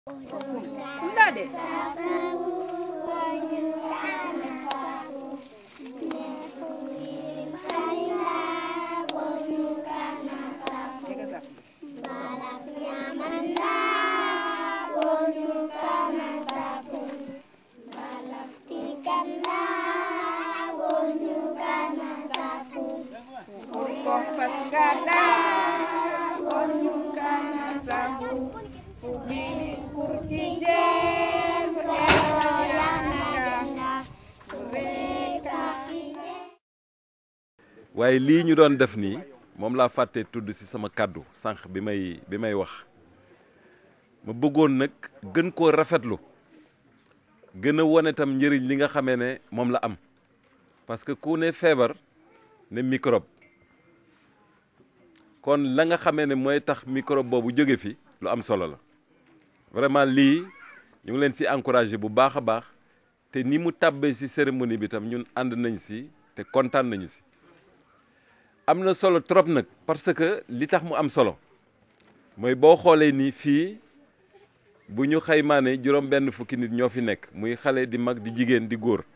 Nda de Jaga sapi. Kompas gada Konyukana sabu Pubili kurtijen Mereka waaye lii ñu doon def nii moom laa fàtte tudd ci sama kàddu sànq bi may bi may wax ma bëggoon nag gën koo rafetlu gën a wone tam njëriñ li nga xamee ne moom la am parce que ku ne feebar ne microbe kon la nga xamee ne mooy tax microbe boobu jóge fi lu am solo la vraiment lii ñu ngi leen ci encouragé bu baax a baax te ni mu tàbbee ci cérémonie bi tam ñun ànd nañ ci te kontaan nañu ci am na solo trop nag parce que li tax mu am solo mooy boo xoolee ni fii bu ñu xaymaa ne juróom benn fukki nit ñoo fi nekk muy xale di mag di jigéen di góor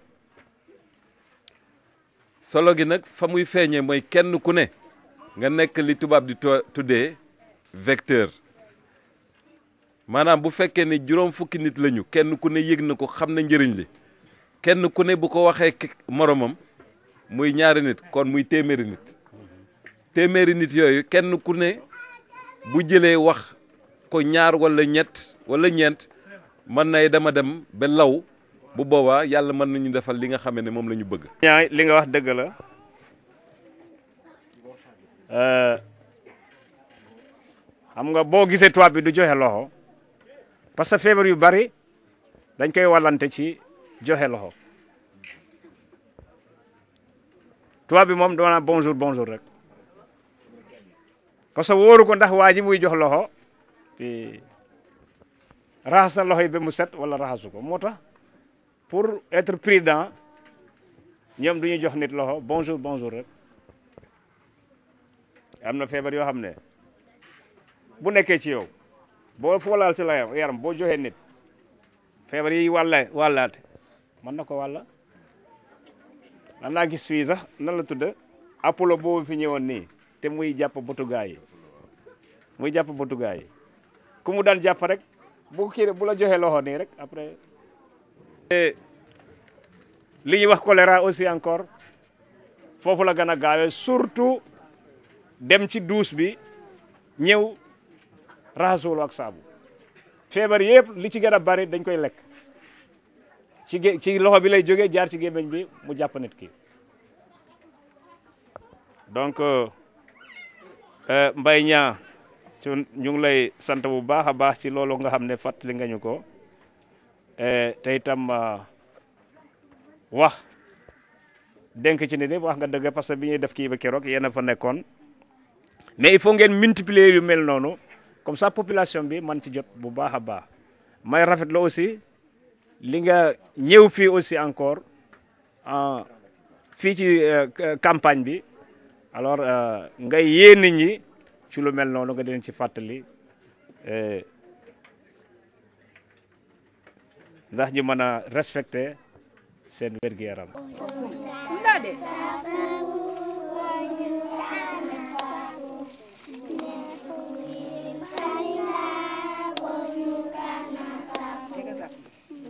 solo gi nag fa muy feeñee mooy kenn ku ne nga nekk li tubaab di tuddee vecteur maanaam bu fekkee ne juróom fukki nit lañu kenn ku ne yëg na ko xam na njëriñ li kenn ku ne bu ko waxee moromam muy ñaari nit kon muy téeméeri nit téeméeri nit yooyu kenn ku ne bu jëlee wax ko ñaar wala ñett wala ñeent mën nay dama dem ba law bu boobaa yàlla mën nañu defal li nga xamee ne moom la ñu bëgg. ñaa li nga wax dëgg la xam nga boo gisee tubaab bi du joxe loxo parce que feebar yu bari dañ koy wallante ci joxe loxo tubaab bi moom doona bonjour bonjour rek parce que wóoru ko ndax waa ji muy jox loxo raxas na loxo yi ba mu set wala raxasu ko moo tax pour être prudent ñoom du ñu jox nit loxo bonjour bonjour rek am na feebar yoo xam ne bu nekkee ci yow boo foo laal ci la yaram boo joxee nit feebar yi wàlla wàllaate mën na ko wàlla man naa gis fii sax nan la tudd apollo boobu fi ñëwoon nii te muy jàpp botugaa yi muy jàpp botugaa yi ku mu daan jàpp rek bu kii bu la joxee loxo nii rek après li ñuy wax choléra aussi encore foofu la gën a gaawee surtout dem ci douche bi ñëw raxasuwul ak saabu feebar yëpp li ci gën a bari dañ koy lekk ci ci loxo bi lay jógee jaar ci gémmiñ bi mu jàpp nit ki donc mbay ñaa su ñu ngi lay sant bu baax a baax ci loolu nga xam ne fàttali nga ñu ko te itam wax dénk ci nit ñi wax nga dëgg parce que bi ñuy def kii ba keroog yéen a fa nekkoon mais il faut ngeen multiplier yu mel noonu comme ça population bi man ci jot bu baax a baax may rafet la aussi li nga ñëw fii aussi encore fii ci campagne bi alors ngay yee nit ñi ci lu mel noonu nga di leen ci fàttali ndax ñu mën a respecter seen wér-gu-yaram Nda de Jaga sapi.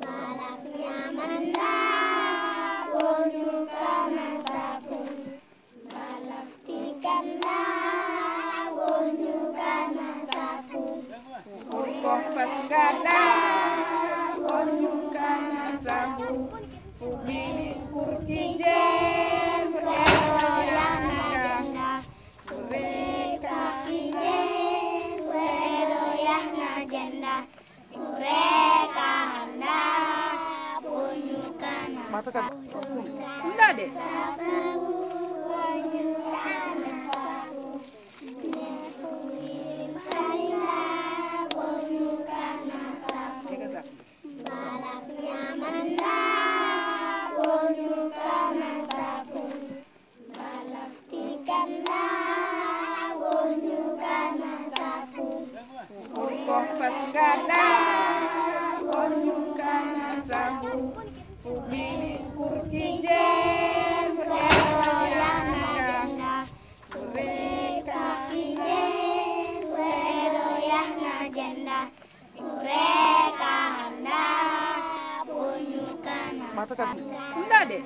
Kompas gada Konyukana sabu Pubili kurtijen Mereka Nda de Jaga sapi. Kompas gada Nda de.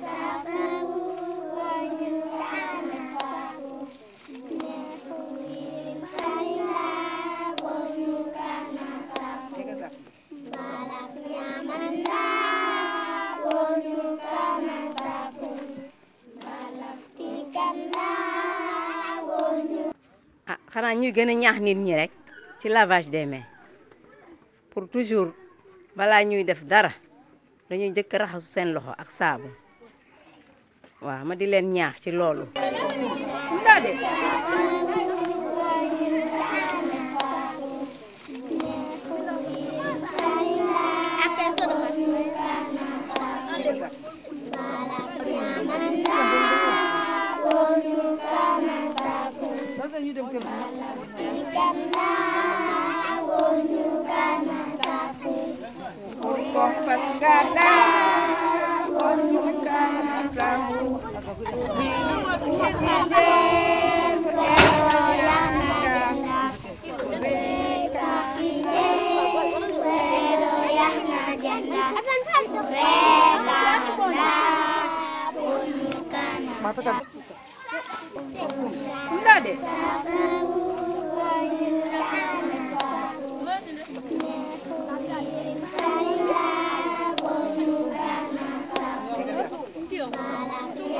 Tega safu. ah xanaa ñuy gën a ñaax nit ñi rek ci lavage des mains pour toujours balaa ñuy def dara dañuy njëkk a raxasu seen loxo ak saabu waaw ma di leen ñaax ci loolu. Nda de. Tega safu. Kompas gada, onyukan sabu, bini kujijen, Nda de. Tega safu.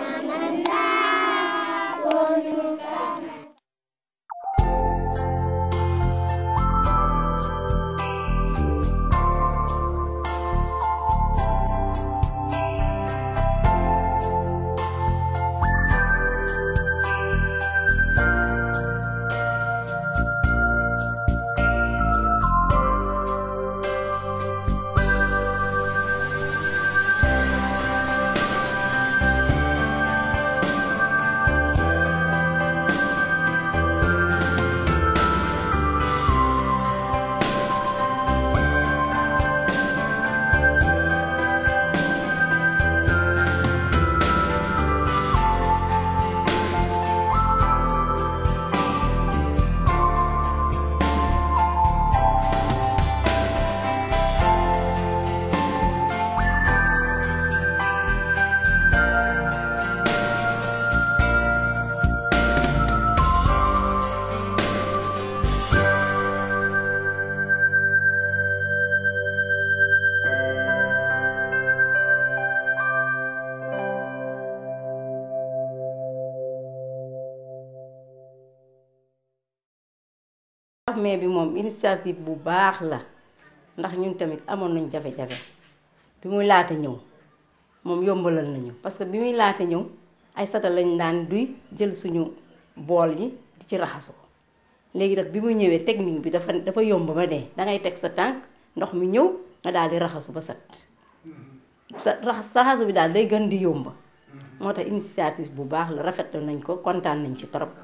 mais bi moom initiative bu baax la ndax ñun tamit amoon nañ jafe-jafe bi muy laata ñëw moom yombalal nañu parce que bi muy laata ñëw ay sata lañ daan duy jël suñu bool yi di ci raxasu léegi nag bi mu ñëwee technique bi dafa dafa yomb ba dee dangay teg sa tànk ndox mi ñëw nga daal di raxasu ba set sa raxas raxasu bi daal day gën di yomb moo tax initiative bu baax la rafetlu nañ ko kontaan nañ ci trop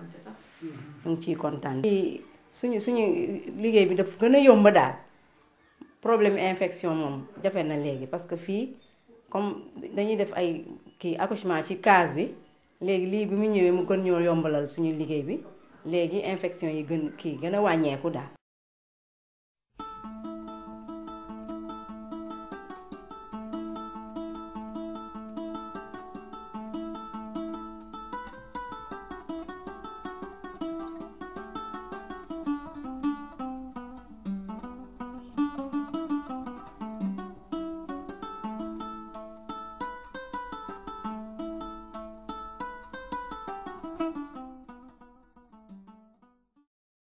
ñu ngi ciy kontaan. suñu suñu liggéey bi daf gën a yomb daal problème infection moom jafe na léegi parce que fii comme dañuy def ay kii accouchement ci case bi léegi lii bi mu ñëwee mu gën ñoo yombalal suñu liggéey bi léegi infection yi gën kii gën a wàññeeku daal.